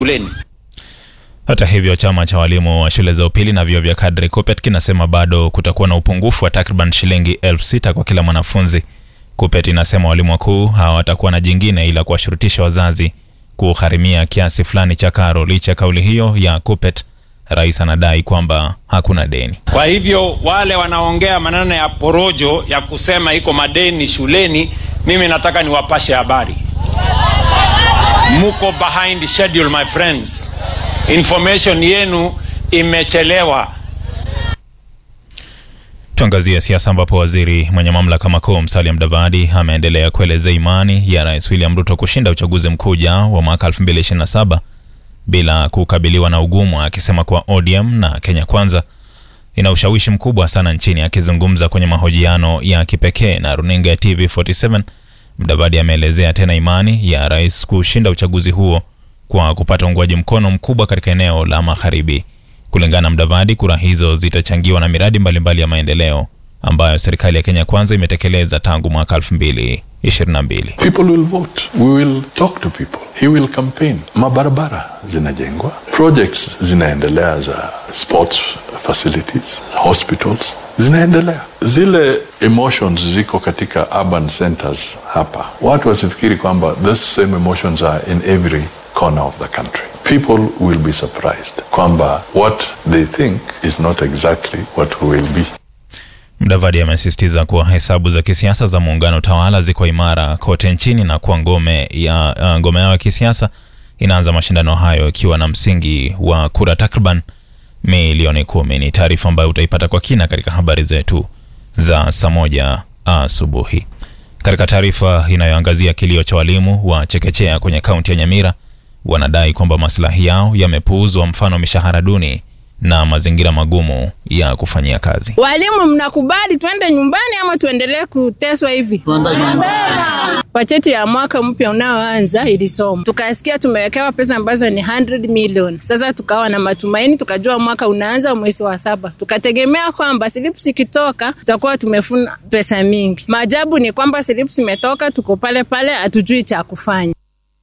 shuleni. Hata hivyo chama cha walimu wa shule za upili na vyuo vya kadri KUPPET kinasema bado kutakuwa na upungufu wa takriban shilingi elfu sita kwa kila mwanafunzi. KUPPET inasema walimu wakuu hawatakuwa na jingine ila kuwashurutisha wazazi kugharimia kiasi fulani cha karo. Licha ya kauli hiyo ya KUPPET, rais anadai kwamba hakuna deni. Kwa hivyo wale wanaongea maneno ya porojo ya kusema iko madeni shuleni, mimi nataka niwapashe habari, muko behind schedule my friends. Information yenu imechelewa. Tuangazie siasa ambapo waziri mwenye mamlaka makuu Musalia Mudavadi ameendelea kuelezea imani ya Rais William Ruto kushinda uchaguzi mkuu ujao wa mwaka 2027 bila kukabiliwa na ugumu, akisema kuwa ODM na Kenya Kwanza ina ushawishi mkubwa sana nchini. Akizungumza kwenye mahojiano ya kipekee na runinga ya TV47, Mudavadi ameelezea tena imani ya rais kushinda uchaguzi huo kwa kupata uungwaji mkono mkubwa katika eneo la magharibi. Kulingana na Mudavadi, kura hizo zitachangiwa na miradi mbalimbali mbali ya maendeleo ambayo serikali ya Kenya Kwanza imetekeleza tangu mwaka 2022. People will vote. We will talk to people. He will campaign. Mabarabara zinajengwa, projects zinaendelea za sports facilities, hospitals zinaendelea. Zile emotions ziko katika urban centers hapa. Watu wasifikiri kwamba those same emotions are in every corner of the country. People will be surprised kwamba what they think is not exactly what will be. Mudavadi amesisitiza kuwa hesabu za kisiasa za muungano tawala ziko imara kote nchini na kuwa ngome ya uh, ngome yao ya kisiasa inaanza mashindano hayo ikiwa na msingi wa kura takriban milioni kumi. Ni taarifa ambayo utaipata kwa kina katika habari zetu za saa moja asubuhi. Katika taarifa inayoangazia kilio cha walimu wa chekechea kwenye kaunti ya Nyamira, wanadai kwamba maslahi yao yamepuuzwa, mfano mishahara duni na mazingira magumu ya kufanyia kazi. Walimu, mnakubali twende nyumbani ama tuendelee kuteswa hivi? Bajeti ya mwaka mpya unaoanza ilisoma, tukasikia tumewekewa pesa ambazo ni 100 million. Sasa tukawa na matumaini, tukajua mwaka unaanza mwezi wa saba, tukategemea kwamba slips ikitoka tutakuwa tumefuna pesa mingi. Maajabu ni kwamba slips imetoka, tuko pale pale, hatujui cha kufanya.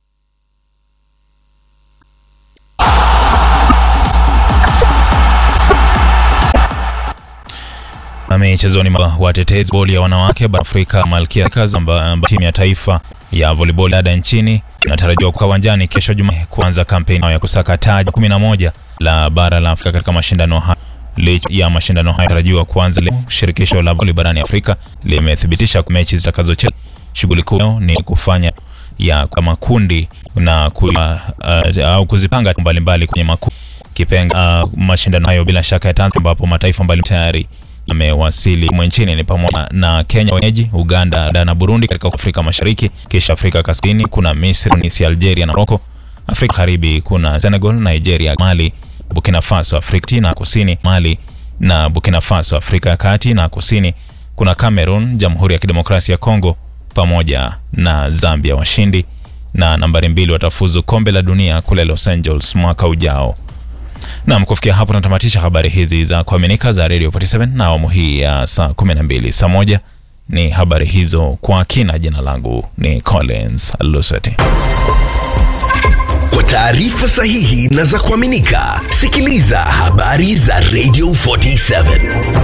Michezoni, watetezi boli ya wanawake bara Afrika Malkia amba timu ya taifa ya volleyball dada nchini inatarajiwa kukaa uwanjani kesho Jumanne kuanza kampeni ya kusaka taji 11 la bara la Afrika katika mashindano haya. Licha ya mashindano haya tarajiwa kuanza leo, shirikisho la volleyball barani Afrika limethibitisha mechi zitakazochezwa. Shughuli kuu ni kufanya ya kwa makundi na ku, uh, uh, au kuzipanga mbalimbali kwenye makundi kipenga uh, mashindano hayo bila shaka ya Tanzania ambapo mataifa mbalimbali tayari amewasili mwe nchini ni pamoja na Kenya wenyeji, Uganda na Burundi katika Afrika Mashariki, kisha Afrika Kaskazini kuna Misri, Tunisia, Algeria na Morocco. Afrika Magharibi kuna Senegal, Nigeria, Mali, Burkina Faso. Afrika na Kusini, Mali na Burkina Faso. Afrika ya Kati na Kusini kuna Cameroon, Jamhuri ya Kidemokrasia ya Kongo pamoja na Zambia. Washindi na nambari mbili watafuzu kombe la dunia kule Los Angeles mwaka ujao. Nam, kufikia hapo natamatisha habari hizi za kuaminika za Radio 47 na awamu hii ya saa 12. Saa moja ni habari hizo kwa kina. Jina langu ni Collins Luseti. Kwa taarifa sahihi na za kuaminika, sikiliza habari za Radio 47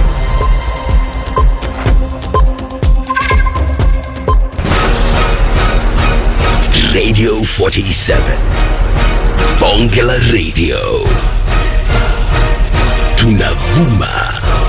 Radio 47 Bonge la Radio tunavuma